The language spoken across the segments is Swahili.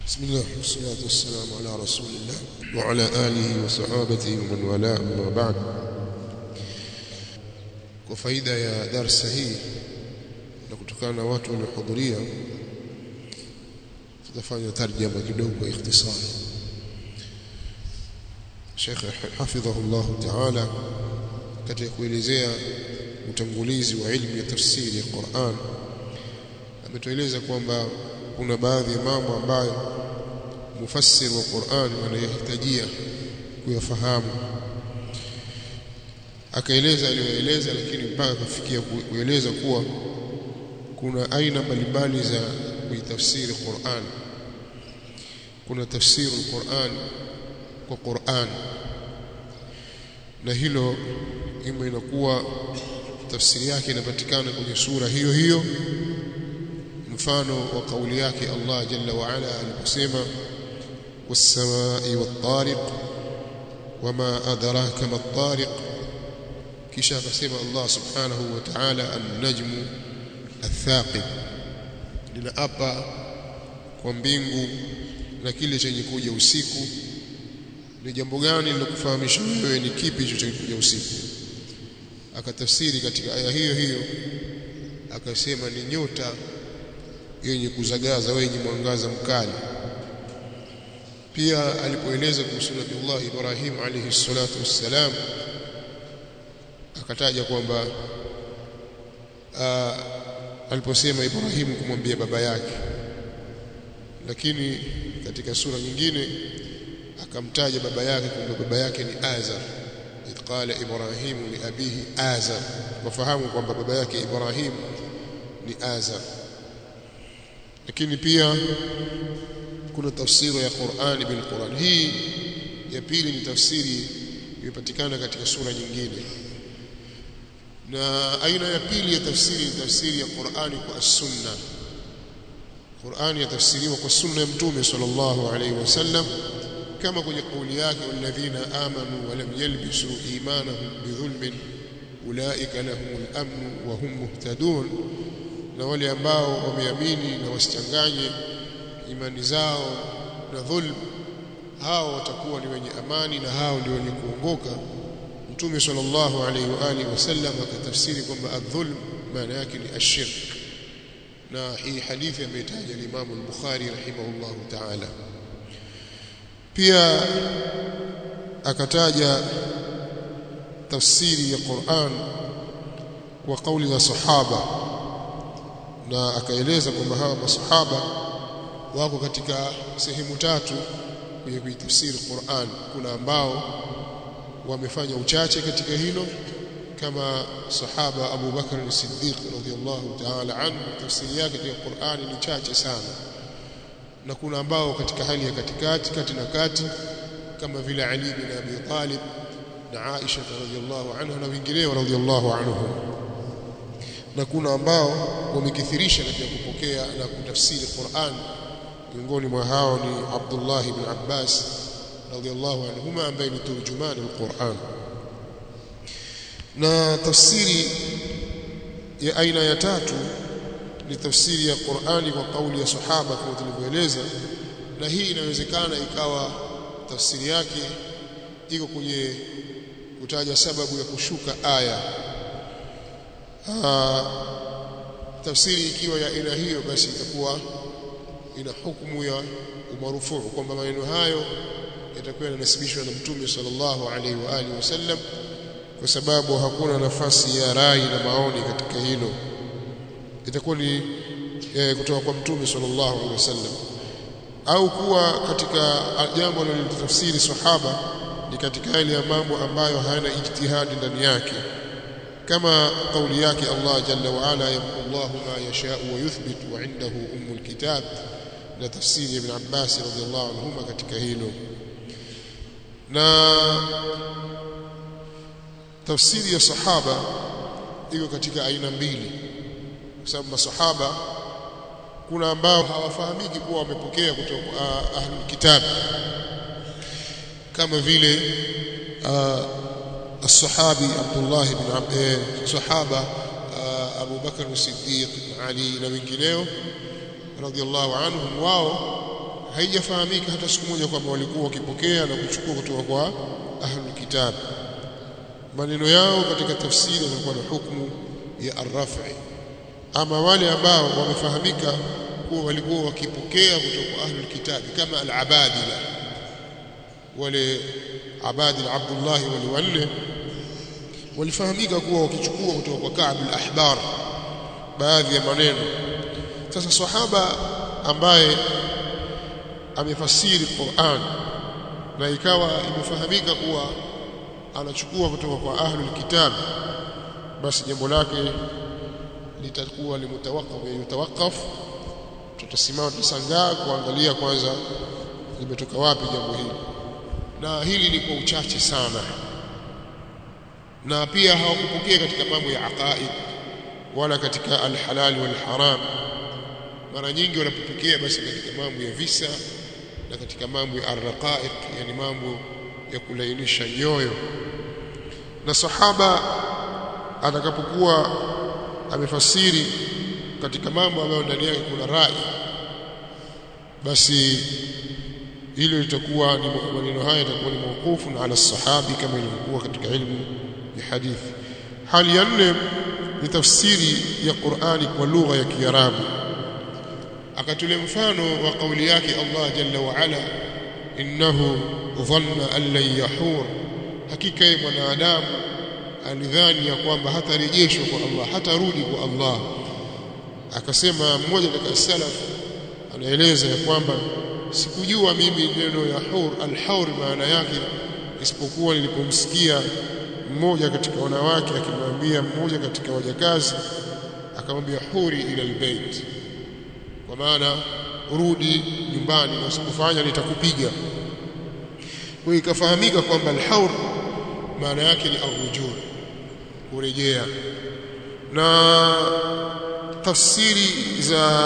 بسم الله والصلاة والسلام على رسول الله وعلى آله وصحابته ومن والاه أما بعد kwa faida ya darsa hii na kutokana na watu waliohudhuria tutafanya tarjama kidogo ikhtisar Sheikh hafidhahullah ta'ala katika kuelezea utangulizi wa ilmu ya tafsiri ya Qur'an ametueleza kwamba kuna baadhi ya mambo ambayo mufassir wa Qur'an anayahitajia kuyafahamu akaeleza aliyoeleza lakini mpaka kufikia kueleza kuwa kuna aina mbalimbali za kuitafsiri Qur'an kuna tafsiri Qur'an kwa Qur'an na hilo ima inakuwa tafsiri yake inapatikana kwenye sura hiyo hiyo mfano wa kauli yake Allah jalla wa ala aliposema was-samaa'i wat-tariq wama adraka mat-tariq kisha akasema Allah subhanahu wa ta'ala an-najmu ath-thaqib linaapa kwa mbingu na kile chenye kuja usiku ni jambo gani lilokufahamisha wewe ni kipi hicho chenye kuja usiku akatafsiri katika aya hiyo hiyo akasema ni nyota yenye kuzagaza wenye mwangaza mkali pia alipoeleza kuhusu Nabii Ibrahim alayhi salatu wassalam akataja kwamba aliposema Ibrahim kumwambia baba yake lakini katika sura nyingine akamtaja baba yake kwamba baba yake ni Azar idh qala Ibrahim li abihi Azar wafahamu kwamba baba yake Ibrahim ni Azar lakini pia kuna tafsiri ya Qur'ani bil Qur'an hii ya pili ni tafsiri imepatikana katika sura nyingine na aina ya pili ya tafsiri ni tafsiri ya Qur'ani kwa sunna Qur'ani yatafsiriwa kwa sunna ya Mtume sallallahu alaihi wasallam kama kwenye kauli yake walladhina amanu wa lam yalbisu imanahum bidhulmin ulaika lahumul amn wa hum muhtadun na wale ambao wameamini na wasichanganye imani zao na dhulm hao watakuwa ni wenye amani na hao ndio wenye kuongoka Mtume sallallahu alaihi wa alihi wasallam akatafsiri kwamba adh-dhulm maana yake ni ashirk na hii hadithi ameitaja Imam al-Bukhari rahimahullahu ta'ala pia akataja tafsiri ya Qur'an kwa kauli za sahaba na akaeleza kwamba hawa masahaba wako katika sehemu tatu kwenye kuitafsiri Qur'an kuna ambao wamefanya uchache katika hilo kama sahaba Abu Bakar as-Siddiq radhiyallahu ta'ala anhu tafsiri yake katika Qur'an ni chache sana na kuna ambao katika hali ya katikati kati na kati kama vile Ali bin Abi Talib na Aisha radhiyallahu anha na wengineo radhiyallahu anhum na kuna ambao wamekithirisha katika kupokea na kutafsiri Qur'an miongoni mwa hao ni Abdullah ibn Abbas radhiyallahu anhuma ambaye ni turjuman al-Qur'an na tafsiri ya aina ya tatu ni tafsiri ya Qur'ani kwa kauli ya sahaba kama tulivyoeleza na hii inawezekana ikawa tafsiri yake iko kwenye kutaja sababu ya kushuka aya Aa, tafsiri ikiwa ya aina hiyo basi itakuwa ina hukumu ya umarufuu kwamba maneno hayo yatakuwa yanasibishwa na Mtume sallallahu alaihi wa alihi wasallam kwa sababu hakuna nafasi ya rai na maoni katika hilo itakuwa ni e, kutoka kwa Mtume sallallahu alaihi wasallam au kuwa katika jambo lililotafsiri sahaba ni katika yale ya mambo ambayo hayana ijtihadi ndani yake كما قول yake Allah jalla wa ala yamhu Allah ma yasha wa yuthbit wa indahu ummul kitab na tafsiri ibn Abbas radhiyallahu anhuma katika hilo na tafsiri ya sahaba iko katika aina mbili kwa sababu masahaba kuna ambao hawafahamiki kuwa wamepokea kutoka uh, ahlul kitab kama vile uh, الصحابي عبد الله بن عب... صحابه ابو بكر الصديق علي na wengineo radhiallahu anhum wao haijafahamika hata siku moja kwamba walikuwa wakipokea na kuchukua kutoka kwa ahlul kitab maneno yao katika tafsiri yanakuwa na hukumu ya arrafi ama wale ambao wamefahamika kuwa walikuwa wakipokea kutoka kwa ahlul kitab kama al-abadila wale abadil Abdullah wale wanne walifahamika kuwa wakichukua kutoka kwa Ka'b al-Ahbar baadhi ya maneno sasa sahaba ambaye amefasiri Qur'an na ikawa imefahamika kuwa anachukua kutoka kwa ahlul kitab basi jambo lake litakuwa limutawaqqaf yutawaqaf tutasimama tusangaa kuangalia kwanza limetoka wapi jambo hili na hili ni kwa uchache sana na pia hawakupokea katika mambo ya aqaid wala katika alhalal wal haram mara nyingi wanapopokea basi katika mambo ya visa na katika mambo ya arraqaiq yani mambo ya kulainisha nyoyo na sahaba atakapokuwa amefasiri katika mambo ambayo ndani yake kuna rai basi hilo litakuwa ni maneno haya yatakuwa ni mawqufu ala sahabi kama ilivyokuwa katika ilmu ya hadithi hali ya nne ni tafsiri ya Qur'ani kwa lugha ya Kiarabu akatule mfano wa kauli yake Allah jalla wa ala innahu dhanna an lan yahur hakika yeye mwanadamu alidhani ya kwamba hatarejeshwa kwa Allah hatarudi kwa Allah akasema mmoja katika salaf anaeleza ya kwamba sikujua mimi neno ya hur al-hur maana yake isipokuwa nilipomsikia mmoja katika wanawake akimwambia mmoja katika wajakazi akamwambia huri ila albayt kwa maana urudi nyumbani na usikufanya nitakupiga kwa ikafahamika kwamba al-hur maana yake ni arrujul kurejea na tafsiri za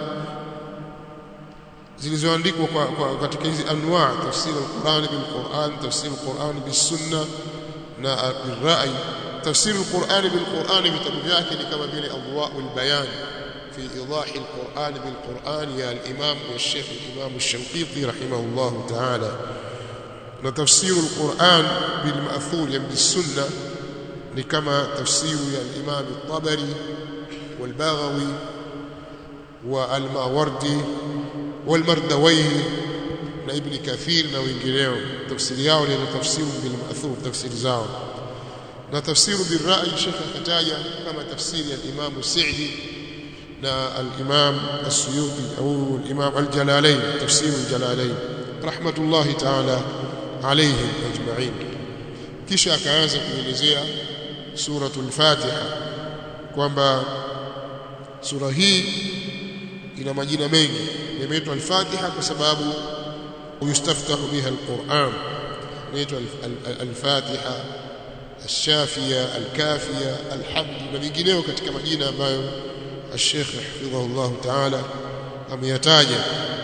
zilizoandikwa kwa, kwa katika hizi anwa tafsiri al-Qur'an bil-Qur'an tafsiri al-Qur'an bis-sunnah na bil-ra'i tafsiri al-Qur'an bil-Qur'an vitabu vyake ni kama vile Adwa'ul Bayan fi idah al-Qur'an bil-Qur'an ya al-Imam wa Sheikh al-Imam al-Shanqiti rahimahullah ta'ala na tafsiri al-Qur'an bil-ma'thur ya bis-sunnah ni kama tafsiri ya al-Imam al-Tabari wal-Baghawi wa al-Mawardi والمردويه na ibn kathir na wengineo tafsiri yao ni tafsiru bil ma'thur tafsiri zao na tafsiru bil ra'i shekha akataja kama tafsiri ya Imam Sa'di na al-Imam As-Suyuti au al-Imam al-Jalalain tafsir al-Jalalain rahmatullahi ta'ala alayhim ajma'in kisha akaanza kuelezea suratul Fatiha kwamba sura hii ina majina mengi imeitwa al-Fatiha kwa sababu yustaftahu biha al-Qur'an inaitwa al-Fatiha الشافية الكافية الحمد na vingineo katika majina ambayo Sheikh hafidhahullah ta'ala ameyataja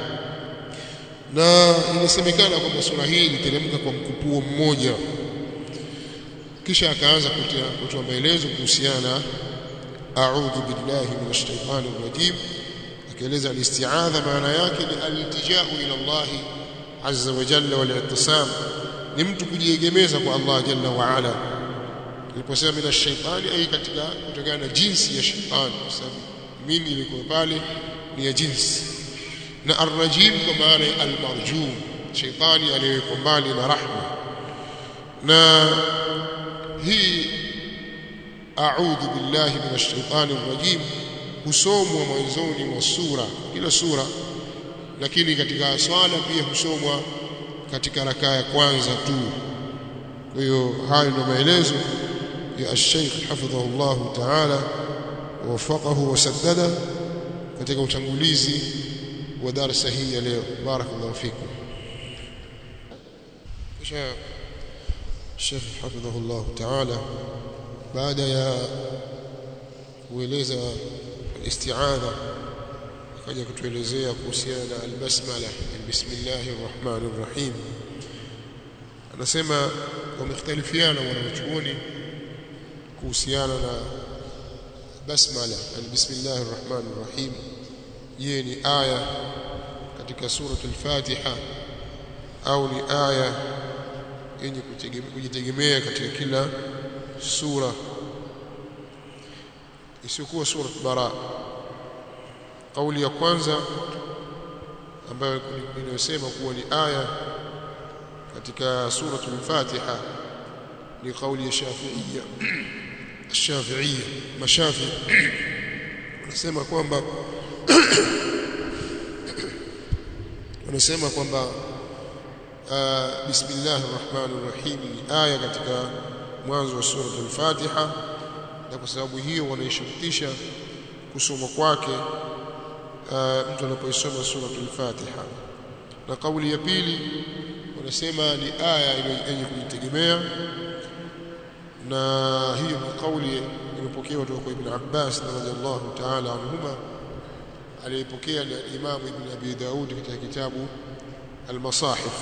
na inasemekana kwamba sura hii iliteremka kwa mkupuo mmoja kisha akaanza kutoa maelezo kuhusiana a'udhu billahi minash shaitani rajim akieleza al-isti'adha maana yake ni al-iltija'u ila Allah azza wa jalla wal-i'tisam ni mtu kujiegemeza kwa Allah jalla wa ala iliposema mina shaitani ai katika kutokana na jinsi ya shaitani kwa sababu mimi ilikuwa pale ni ya jinsi na arrajim kwa maana ya almarjum shaitani aliyewekwa mbali na rahma na hii a'udhu billahi minash shaitani rajim husomwa mwanzoni mwa sura kila sura lakini katika swala pia husomwa katika rakaa ya kwanza tu kwa hiyo hayo ndio maelezo ya Sheikh hafidhahullah ta'ala wafaqahu wasaddada katika utangulizi wa darasa hii ya leo barakallahu fikum kisha Sheikh hafidhahullah ta'ala baada ya kueleza isti'adha akaja kutuelezea kuhusiana na albasmala bismillahir rahmanir rahim anasema wamekhtalifiana wanachuoni kuhusiana na basmala bismillahir rahmanir rahim je ni aya katika suratul Fatiha au ni aya yenye kujitegemea katika kila sura isiyokuwa surat bara kauli ya kwanza ambayo inayosema kuwa ni aya katika suratul Fatiha ni kauli ya Shafi'iyya Shafi'iyya mashafi wanasema kwamba wanasema kwamba bismillahir rahmanir rahim ni aya katika mwanzo wa suratul Fatiha na kwa sababu hiyo wanaishurutisha kusoma kwake mtu anapoisoma suratul Fatiha na kauli ya pili wanasema ni aya yenye kujitegemea na hiyo ni kauli imepokewa kutoka kwa Ibn Abbas radhiallahu ta'ala anhuma aliyepokea ni Imam Ibn Abi Daud katika kitabu Al-Masahif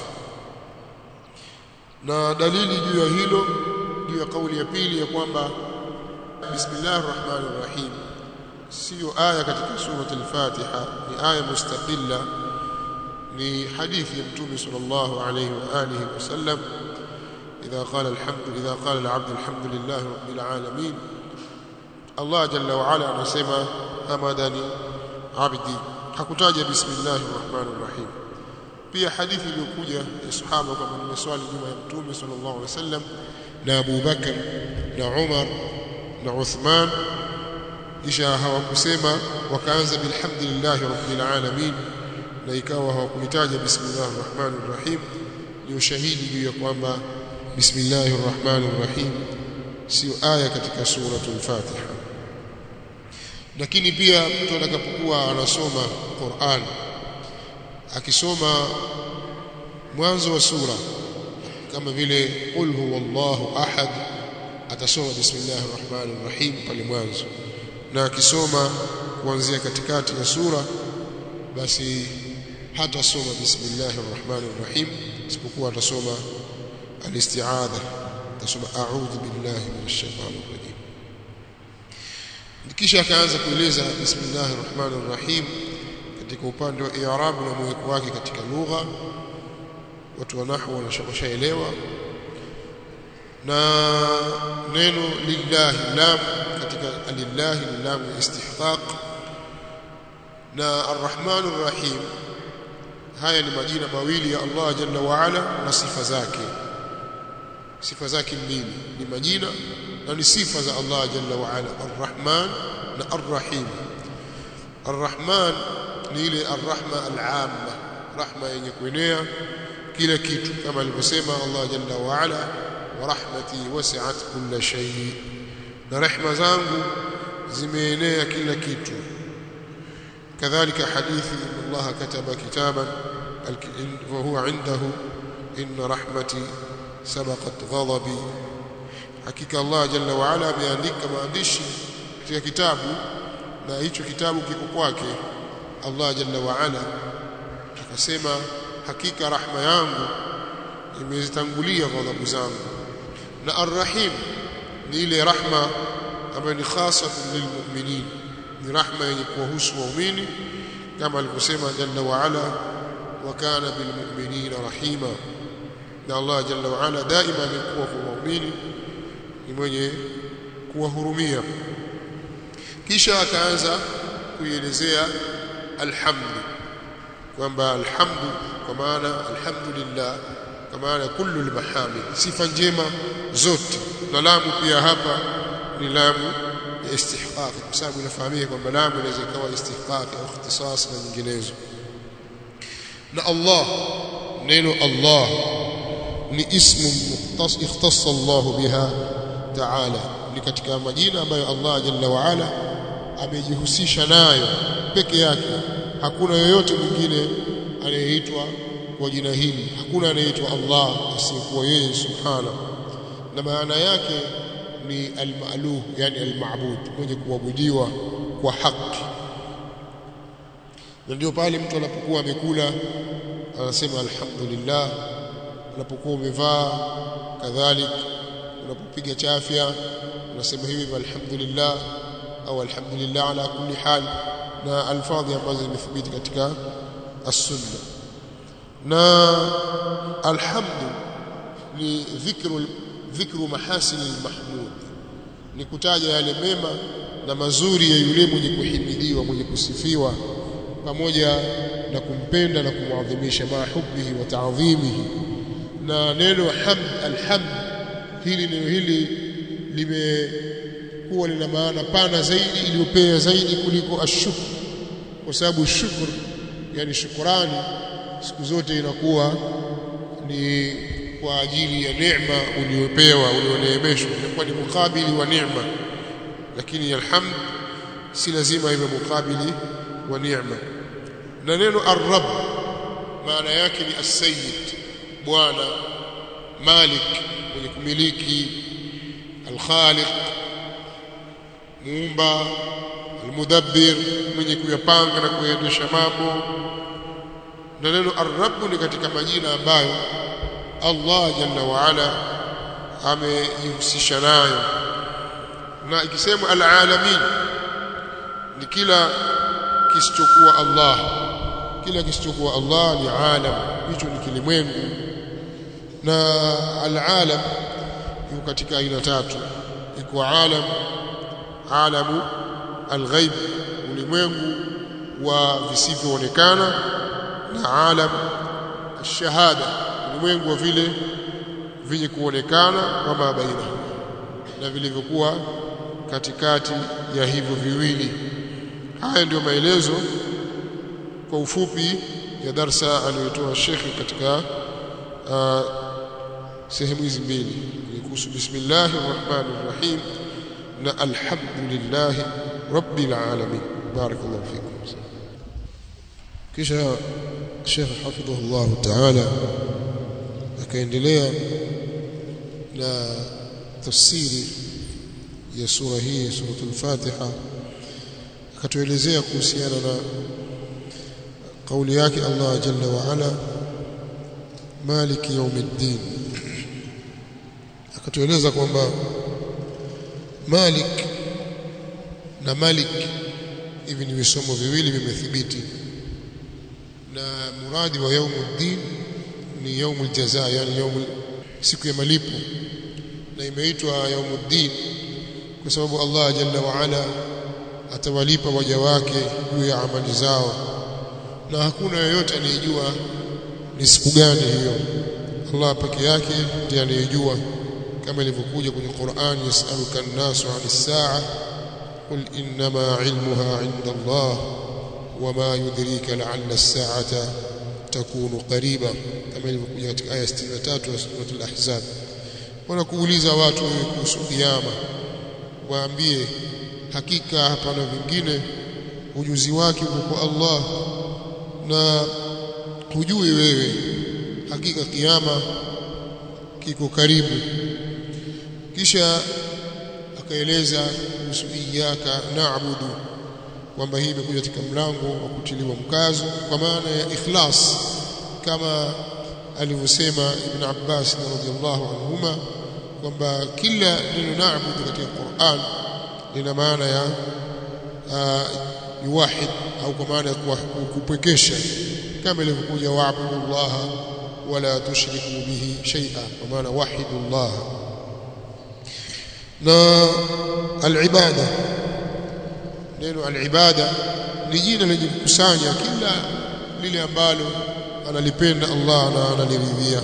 na dalili juu ya hilo juu ya kauli ya pili ya kwamba Bismillahir Rahmanir Rahim sio aya katika surat al-Fatiha ni aya mustaqilla ni hadithi ya Mtume sallallahu alayhi wa alihi wasallam إذا قال الحمد إذا قال العبد الحمد لله رب العالمين الله جل وعلا anasema hamadani abdi hakutaja bismillahir rahmanir rahim pia hadithi iliyokuja ya sahaba kama nimeswali nyuma ya mtume sallallahu alaihi wasallam na Abu Bakar na Umar na Uthman kisha hawakusema wakaanza bilhamdulillahi rabbil alamin na ikawa hawakuitaja bismillahir rahmanir rahim ni ushahidi juu ya kwamba bismillahir rahmanir rahim sio aya katika suratul fatiha lakini pia mtu atakapokuwa anasoma Qur'an akisoma mwanzo wa sura kama vile qul huwallahu ahad atasoma bismillahir rahmanir rahim pale mwanzo na akisoma kuanzia katikati ya sura basi hatasoma bismillahir rahmanir rahim isipokuwa atasoma الاستعاذة تصب أعوذ بالله من الشيطان الرجيم kisha akaanza kueleza bismillahir rahmanir rahim katika upande wa i'rab na mweko wake katika lugha watu wa nahwu wanashaelewa na neno lillahi lam katika lillahi lam istihqaq na arrahmanir rahim haya ni majina mawili ya Allah jalla wa ala na sifa zake sifa zake mbili ni majina na ni sifa za Allah jalla wa ala arrahman na arrahim arrahman ni ile arrahma al'amma rahma yenye kuenea kila kitu kama alivyosema Allah jalla wa ala wa rahmati wasi'at kulla shay na rehma zangu zimeenea kila kitu kadhalika hadithi Allah kataba kitaban wa huwa indahu inna rahmati sabaqat ghadabi hakika Allah jalla wa ala ameandika maandishi katika kitabu na hicho kitabu kiko kwake Allah jalla wa ala akasema hakika rahma yangu imezitangulia ghadhabu zangu na arrahim ni ile rahma ambayo ni khasatun lilmu'minin ni rahma yenye kuwahusu waumini kama alivyosema jalla wa ala wa kana bilmu'minina rahima na Allah jalla wa ala daima amekuwa kwa waumini ni mwenye kuwahurumia kisha akaanza kuielezea alhamdu kwamba alhamdu kwa maana alhamdulillah kwa maana kullu almahamid sifa njema zote na lamu pia hapa ni lamu ya istihqaq kwa sababu inafahamika kwamba lamu inaweza ikawa istihqaq au ikhtisas na nyinginezo na Allah neno Allah ni ismu mukhtas ikhtassa Allah biha ta'ala ni katika majina ambayo Allah jalla wa ala amejihusisha nayo peke yake hakuna yoyote mwingine anayeitwa kwa jina hili hakuna anayeitwa Allah asiyekuwa yeye subhana na maana yake ni al-ma'luh yani al-ma'bud mwenye kuabudiwa kwa haki na ndio pale mtu anapokuwa amekula anasema alhamdulillah unapokuwa umevaa kadhalik unapopiga chafya unasema hivi alhamdulillah au alhamdulillah ala kulli hal na alfadhi ambazo zimethibiti katika as-sunna na alhamdu ni dhikru dhikru mahasin al-mahmud ni kutaja yale mema na mazuri ya yule mwenye kuhimidiwa mwenye kusifiwa pamoja na kumpenda na kumwadhimisha ma hubbihi wa ta'dhimihi na neno hamd alhamd hili neno hili limekuwa lina maana pana zaidi iliyopea zaidi kuliko ashukr kwa sababu shukr yani shukrani siku zote inakuwa ni kwa ajili ya neema uliopewa ulioneemeshwa inakuwa ni mukabili wa neema lakini alhamd si lazima iwe mukabili wa neema na neno ar-rabb maana yake ni as-sayyid bwana malik mwenye kumiliki al-khaliq muumba al-mudabbir mwenye kuyapanga na kuyaendesha mambo na neno ar-rabb ni katika majina ambayo Allah jalla wa ala amejihusisha nayo na ikisema al-alamin ni kila kisichokuwa Allah kila kisichokuwa Allah ni alam hicho ni kilimwengu na al-alam yuko katika aina tatu iko alam alamu al-ghaib ulimwengu wa visivyoonekana na alam ash-shahada ulimwengu wa vile vyenye kuonekana kama baina na vilivyokuwa katikati ya hivyo viwili haya ndio maelezo kwa ufupi ya darsa aliyotoa shekhi katika uh, sehemu hizi mbili kuhusu bismillahir rahmanir rahim na alhamdulillah rabbil alamin barakallahu fikum kisha shekhi hafidhahullah ta'ala akaendelea na tafsiri ya sura hii suratul Fatiha akatuelezea kuhusiana na kauli yake Allah jalla wa ala maliki yaumiddin akatueleza kwamba malik na malik hivi ni visomo viwili vimethibiti na muradi wa yaumuddin ni yaumul jazaa yani yaumul siku ya malipo na imeitwa yaumuddin kwa sababu Allah jalla wa ala atawalipa waja wake juu ya amali zao na hakuna yeyote anayejua ni siku gani hiyo Allah peke yake ndiye anayejua kama ilivyokuja kwenye Qur'an yasaluka an-nasu 'anis sa'a qul innama 'ilmuha 'inda Allah wama yudrika la'alla as-sa'ata takunu qariba kama ilivyokuja katika aya 63 ya sura al-Ahzab wanakuuliza watu kuhusu kiyama waambie hakika hapana vingine ujuzi wake uko kwa Allah na hujui wewe hakika kiyama kiko karibu kisha akaeleza kuhusu iyyaka na'budu kwamba hii imekuja katika mlango wa kutiliwa mkazo kwa maana ya ikhlas kama alivyosema Ibn Abbas radhiyallahu anhuma kwamba kila neno na'budu katika Qur'an lina maana ya ni wahid au kwa maana ya kupwekesha kama ilivyokuja wa'budullah wala tushriku bihi shay'a kwa maana wahidullah na al-ibada neno al-ibada ni jina lenye kukusanya kila lile ambalo analipenda Allah na analiridhia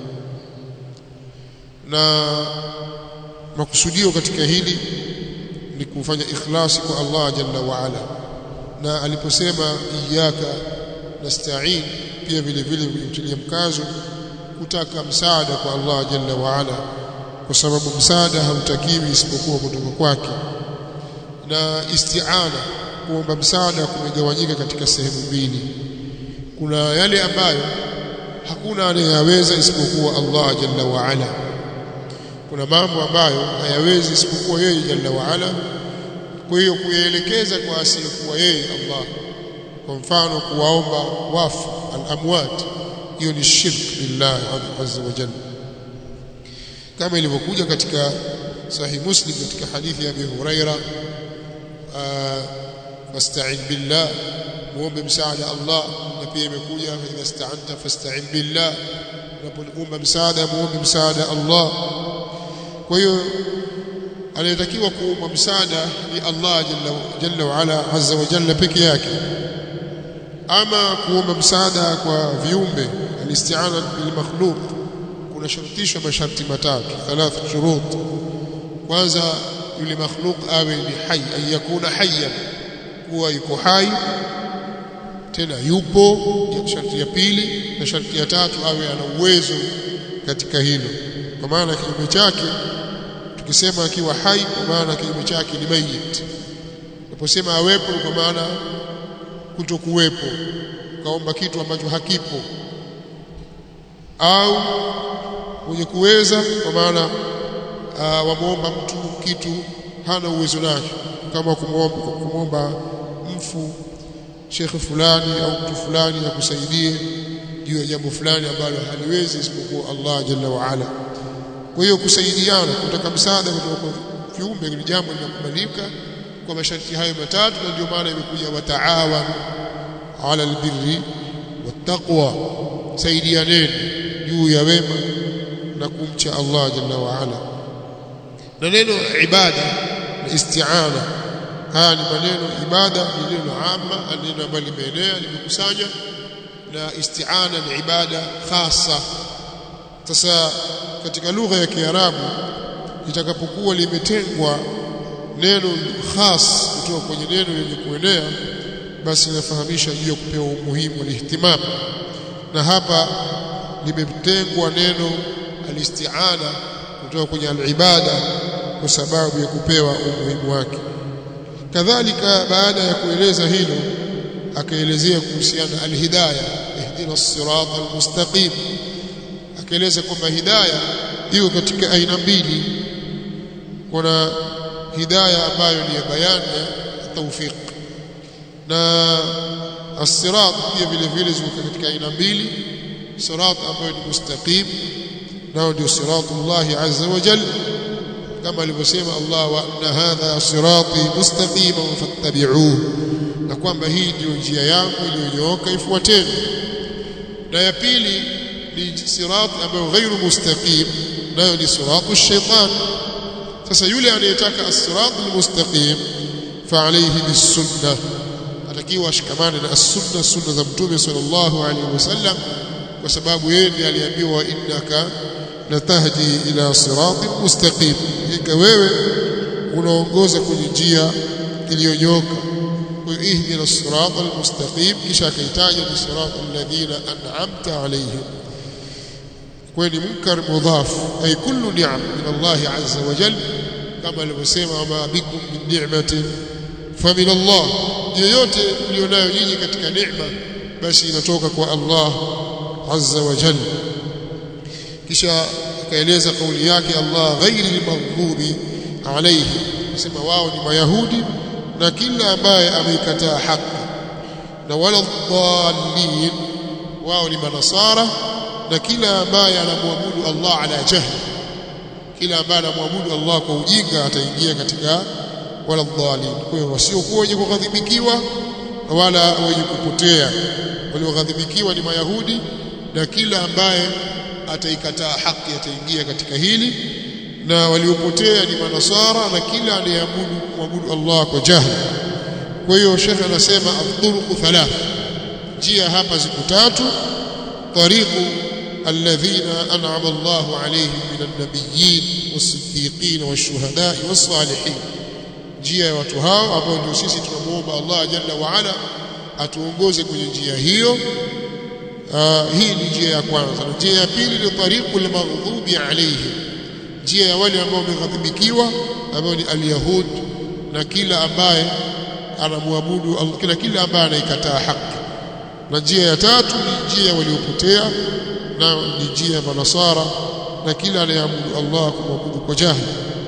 na makusudio katika hili ni kufanya ikhlasi kwa Allah jalla wa ala na aliposema iyyaka nasta'in pia vile vile kutilia mkazo kutaka msaada kwa Allah jalla wa ala kwa sababu msaada hautakiwi isipokuwa kutoka kwake na isti'ana kuomba msaada kumegawanyika katika sehemu mbili kuna yale ambayo hakuna anayeweza isipokuwa Allah jalla wa ala kuna mambo ambayo hayawezi isipokuwa yeye jalla wa ala kwa hiyo kuyaelekeza kwa asiyekuwa yeye Allah kwa mfano kuwaomba wafu al-amwat hiyo ni shirk billah azza wa jalla kama ilivyokuja katika sahih muslim katika hadithi ya Abi Huraira wasta'in billah muombe msaada Allah na pia imekuja idha sta'anta fasta'in billah unapoomba msaada muombe msaada Allah kwa hiyo anayetakiwa kuomba msaada ni Allah jalla jalla wa ala azza wa jalla peke yake ama kuomba msaada kwa viumbe alisti'ana bil makhluq kuna shartishwa masharti matatu thalatha shurut kwanza yule makhluq awe ni hai ay yakuna hayyan kuwa yuko hai tena yupo ya sharti ya pili na sharti ya tatu awe ana uwezo katika hilo kwa maana kinyume chake tukisema akiwa hai kwa maana kinyume chake ni mayit unaposema awepo kwa maana kutokuwepo kaomba kitu ambacho hakipo au mwenye kuweza kwa maana uh, wamuomba mtu kitu hana uwezo nacho kama kumwomba kumwomba mfu shekhe fulani au mtu fulani akusaidie juu ya jambo fulani ambalo haliwezi isipokuwa Allah jalla wa ala kwa hiyo kusaidiana kutaka msaada kutoka kwa viumbe ni jambo linakubalika kwa masharti hayo matatu na ndio maana imekuja wataawan ala albirri wattaqwa saidianeni juu ya wema na kumcha Allah jalla wa ala na neno ibada na isti'ana haya ni maneno ibada ni neno amma neno ambalo limeenea limekusanya na isti'ana ni ibada khasa sasa katika lugha ya Kiarabu litakapokuwa limetengwa neno khas kutoka kwenye neno lenye kuenea basi inafahamisha juu ya kupewa umuhimu wa ihtimam na hapa limetengwa neno alisti'ana kutoka kwenye alibada kwa sababu ya kupewa umuhimu wake kadhalika baada ya kueleza hilo akaelezea kuhusiana alhidayah ihdina as-sirata al-mustaqim akaeleza kwamba hidayah iko katika aina mbili kuna hidayah ambayo ni ya bayani ya tawfiq na as-sirat pia vile vile ziko katika aina mbili sirat ambayo ni mustaqim nao ndio siratullah azza wa jalla kama alivyosema Allah wa anna hadha sirati mustaqima fattabi'uhu na kwamba hii ndio njia yangu iliyonyooka ifuateni na ya pili ni sirati ambayo ghairu mustaqim nayo ni siratu shaitan sasa yule anayetaka as-sirat al-mustaqim fa alayhi bis-sunnah atakiwa ashikamane na as-sunnah sunna za mtume sallallahu alayhi wasallam kwa sababu yeye ndiye aliambiwa innaka latahdi ila siratin mustaqim ika wewe unaongoza kwenye njia iliyonyoka kwa ihdina sirata almustaqim kisha akaitaja ni sirata alladhina an'amta alayhim kwa ni munkar mudhaf ay kullu ni'am min Allah azza wa jalla kama alivyosema ma bikum min ni'matin fa min Allah yoyote mlionayo nyinyi katika neema basi inatoka kwa Allah azza wa jalla kisha akaeleza kauli yake Allah ghairi maghdubi alayhi sema wao ni mayahudi na kila ambaye ameikataa haki na wala dhallin wao ni manasara na kila ambaye anamwabudu Allah ala jahli kila ambaye anamwabudu Allah kwa ujinga ataingia katika wala dhalin kwa hiyo wasiokuwa wenye kughadhibikiwa wala wenye kupotea walioghadhibikiwa ni mayahudi na kila ambaye ataikataa haki ataingia katika hili na waliopotea ni manasara na kila anayeabudu kuabudu Allah kwa jahili kwa hiyo shekhe anasema adhuruku thalath njia hapa ziko tatu tariqu alladhina an'ama Allahu alayhim minan nabiyyin was-siddiqin wash-shuhada'i was-salihin njia ya watu hao ambao ndio sisi tunamuomba Allah jalla wa ala atuongoze kwenye njia hiyo Uh, hii ni njia ya kwanza na njia ya pili ni tariqu al-maghdubi alayhi njia ya wale ambao wameghadhibikiwa ambao ni al-yahud na kila ambaye anamwabudu kila kila ambaye anaikataa haki na njia ya tatu ni njia waliopotea na ni njia ya manasara na kila anayeabudu Allah kumwabudu kwa jahili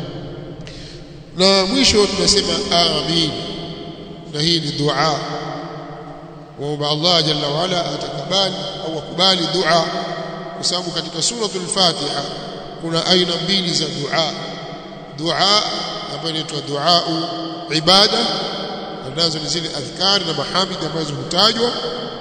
na mwisho tunasema amin na hii ni dua waomba Allah jalla wa ala atakubali au akubali dua kwa sababu katika suratul Fatiha kuna aina mbili za dua dua ambayo inaitwa dua ibada nazo ni zile adhkari na mahamid ambazo hutajwa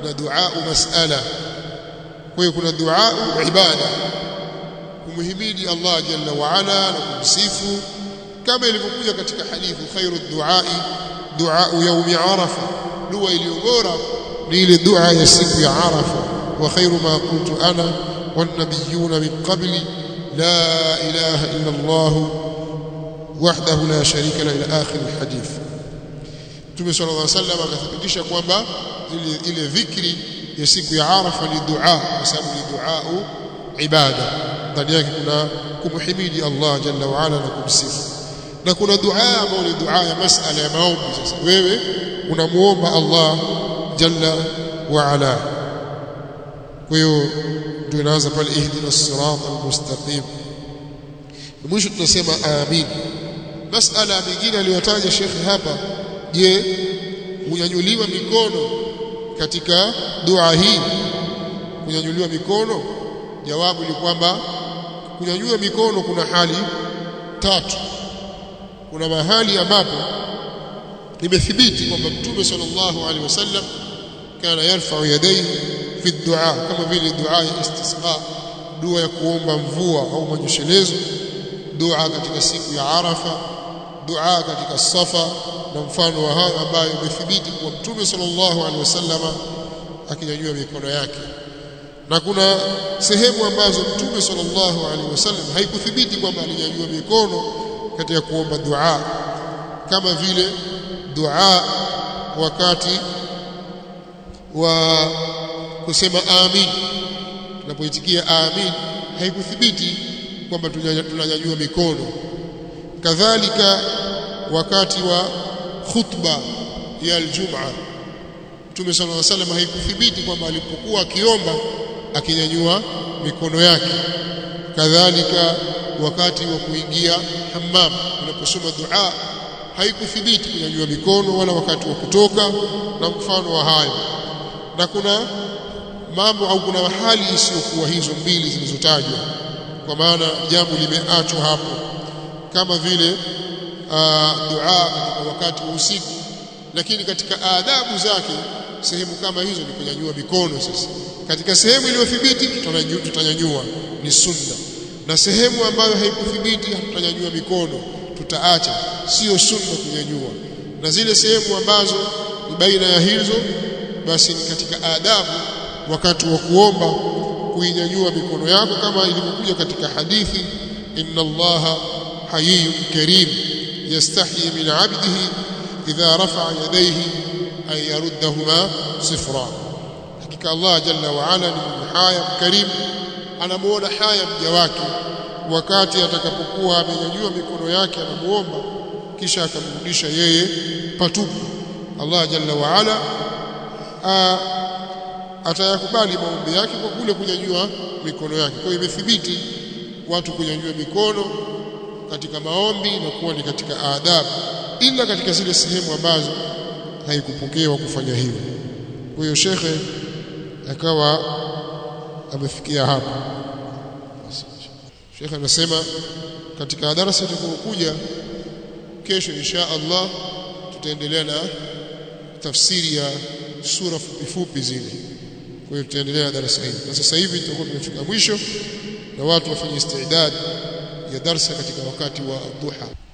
na dua mas'ala kwa hiyo kuna dua ibada kumhimidi Allah jalla wa ala na kumsifu kama ilivyokuja katika hadithi khairu duai dua yaumi arafa dua iliyo bora ni ile dua ya siku ya arafa wa khairu ma qultu ana wan nabiyuna min qabli la ilaha illa Allah wahdahu la sharika la ila akhir alhadith Mtume sallallahu alaihi wasallam akathibitisha kwamba ile ile dhikri ya siku ya arafa ni dua kwa sababu ni dua ibada ndani yake kuna kumhimidi Allah jalla wa ala na kumsifu na kuna dua ambayo ni dua ya masala ya maombi sasa wewe unamuomba Allah jalla wa ala kwa hiyo ndio inaanza pale ihdina as-sirat al-mustaqim mwisho tunasema amin masala mingine aliyotaja shekhi hapa je unyanyuliwa mikono katika dua hii kunyanyuliwa mikono jawabu ni kwamba kunyanyua mikono kuna hali tatu kuna mahali ambapo imethibiti kwamba mtume sallallahu alaihi wasallam kana yarfa'u yadayhi fi dua kama vile dua ya istisqa dua ya kuomba mvua au manyeshelezo dua katika siku ya arafa dua katika safa na mfano wa hayo ambayo imethibiti kwa mtume sallallahu alaihi wasallam akinyanyua mikono yake na kuna sehemu ambazo mtume sallallahu alaihi wasallam haikuthibiti kwamba alinyanyua mikono katika kuomba dua kama vile dua wakati wa kusema amin tunapoitikia amin haikuthibiti kwamba tunanyanyua mikono kadhalika wakati wa khutba ya aljumaa Mtume sallallahu alaihi wasallam haikuthibiti kwamba alipokuwa akiomba akinyanyua mikono yake kadhalika wakati wa kuingia hammam unaposoma dua haikuthibiti kunyanyua mikono wala wakati wa kutoka na mfano wa hayo na kuna mambo au kuna hali isiyokuwa hizo mbili zilizotajwa kwa maana jambo limeachwa hapo kama vile uh, dua katika wakati wa usiku lakini katika adabu zake sehemu kama hizo ni kunyanyua mikono sasa katika sehemu iliyothibiti tutanyanyua ni sunna na sehemu ambayo haikuthibiti tutanyanyua mikono tutaacha sio sunna kunyanyua na zile sehemu ambazo ni baina ya hizo basi ni katika adabu wakati wa kuomba kuinyanyua mikono yako kama ilivyokuja katika hadithi inna allaha hayyun karim yastahi min 'abdihi idha rafa'a yadayhi an yaruddahuma sifra hakika Allah jalla wa ala ni haya mkarimu anamuona haya mja wake wakati atakapokuwa amenyanyua mikono yake anamuomba kisha akamrudisha yeye patupu Allah jalla wa ala atayakubali maombi yake kwa kule kunyanyua mikono yake kwa hiyo imethibiti watu kunyanyua mikono katika maombi na kuwa ni katika adabu ila katika zile sehemu ambazo haikupokewa kufanya hivyo kwa hiyo shekhe akawa amefikia hapo shekhe anasema katika darasa itakayokuja kesho insha Allah tutaendelea na tafsiri ya sura fupi fupi zile kwa hiyo tutaendelea na darasa hili na sasa hivi tutakuwa tumefika mwisho na watu wafanye istidad ya darsa katika wakati wa duha